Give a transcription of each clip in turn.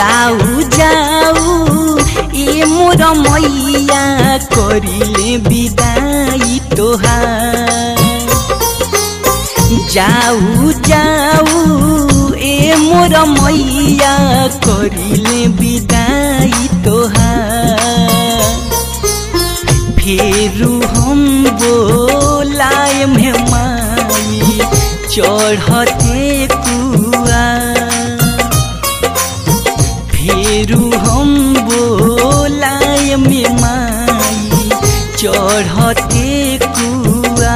जाऊ जाऊ ए मोर मैया करिले विदाई तोहार जाऊ जाऊ ए मोर मैया करिले विदाई तोहार फेरू हम बोलाय में माई चढ़ते कुआ फेरू हम बोलाय में माई चढ़ते कुआ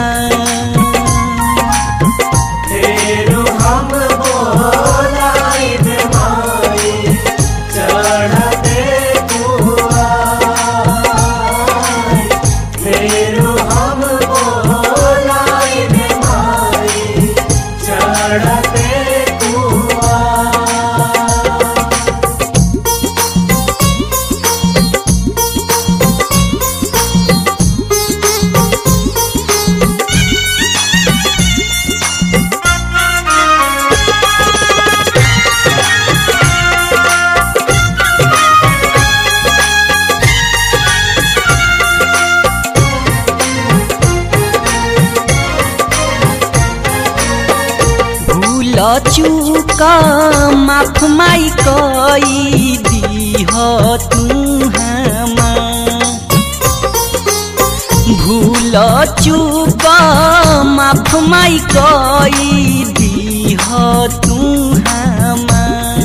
फेरू हम बोलाइब माई चढ़ते कुआर। फेरू हम बोलाइब माई चढ़ते कुआर। भूल चूक माफ माई कई दीह तू हमार भूल चूक माफ माई कई दीह तू हमार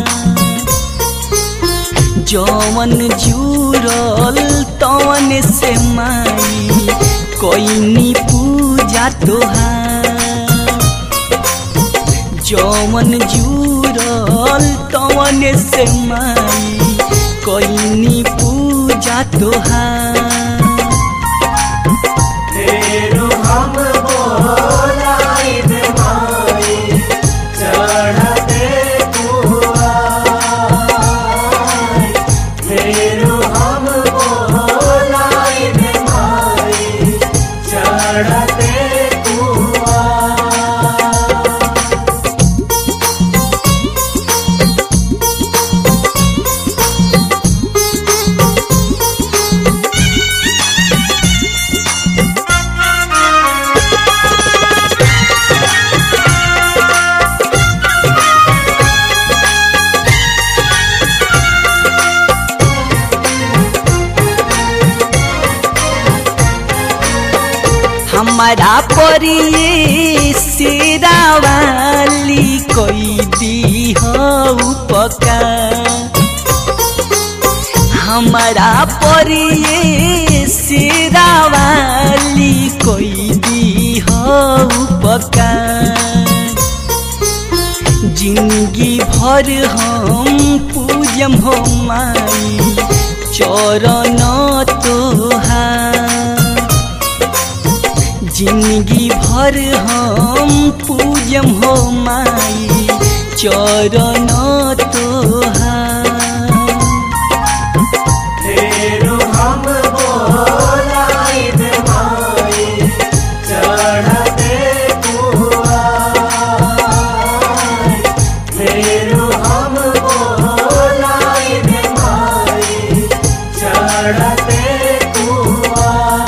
जवन जुरल तवन से माई कोई पूजा तोहार जवन जुरल तवन से माई कोई पूजा तोहार फेरू हम बोलाइब माई चढ़ते कुआर। फेरू हम बोलाइब माई चढ़ते कुआर। हमारा परिये सेरा वाली कोई दी हो उपकार हमारा परिये सेरा वाली कोई दी हो उपकार जिंदगी भर हम पूजम हो माई चरण तोहार जिंदगी भर हम पूजम हो माई चरण तोहार फेरू हम बोलाइब माई चढ़ते कुआर। फेरू हम बोलाइब माई चढ़ते कुआर।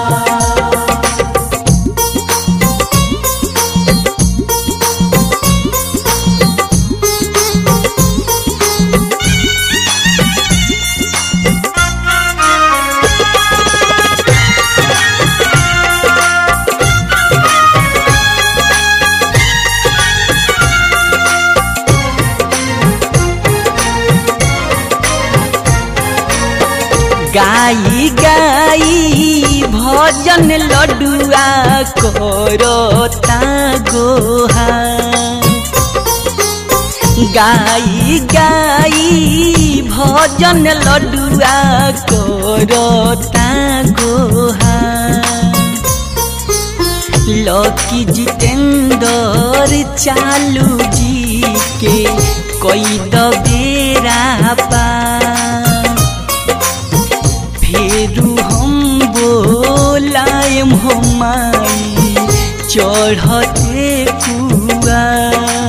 गाई गाई भजन लडुआ करता गोहा गाई गाई भजन लडुआ करता गोहा लकी जितेंद्र चालू जी के कोई दबेरा पा फेरू हम बोलायम हो माई चढ़ते कुआ